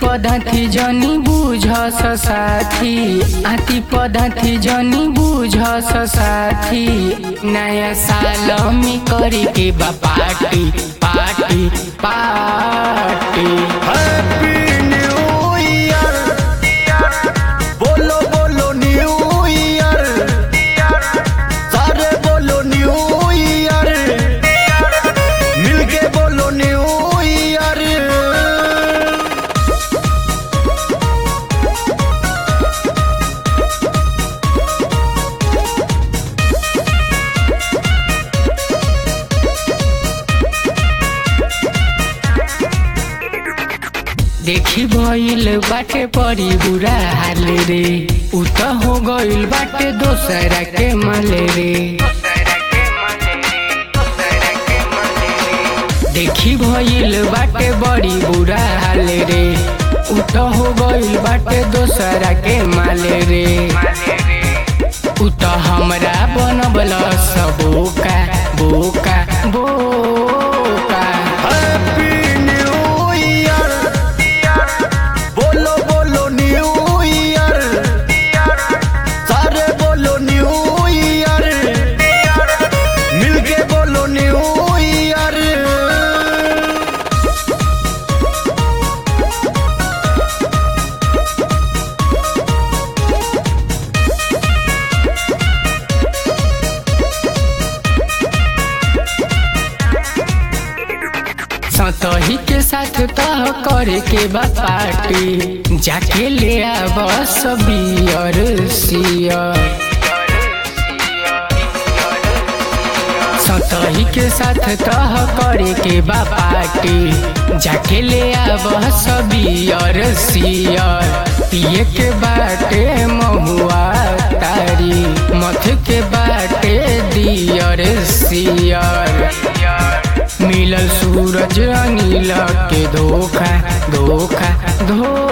पदार्थी जनी बुझ साथी आती पदार्थी जनी बुझ साथी नया साल में करे के बा party party party happy new year बोलो बोलो न्यू ईयर सारे बोलो न्यू ईयर मिलके बोलो न्यू ईयर देखी भइल बाटे परी बुरा हाल रे उ त हो गइल बाटे दोसरा के माले रे देखी भइल बाटे बड़ी बुरा हाल रे उ त हो गइल बाटे दोसरा के माले रे उ त हमरा बनबल सब बोका बोका बोका हैप्पी न्यू ईयर बोलो बोलो न्यू ईयर सारे बोलो न्यू ईयर मिलके बोलो न्यू ईयर सतही के साथ तह करे के बा पार्टी जाके ले आब बियर सियर सतही के साथ तह करे के बा पार्टी जाके ले आब बियर सियर पिए के बाटे महुआ तारी मथ के बाटे दियर सियर मिलल सूरज अनिल के धोखा धोखा धोखा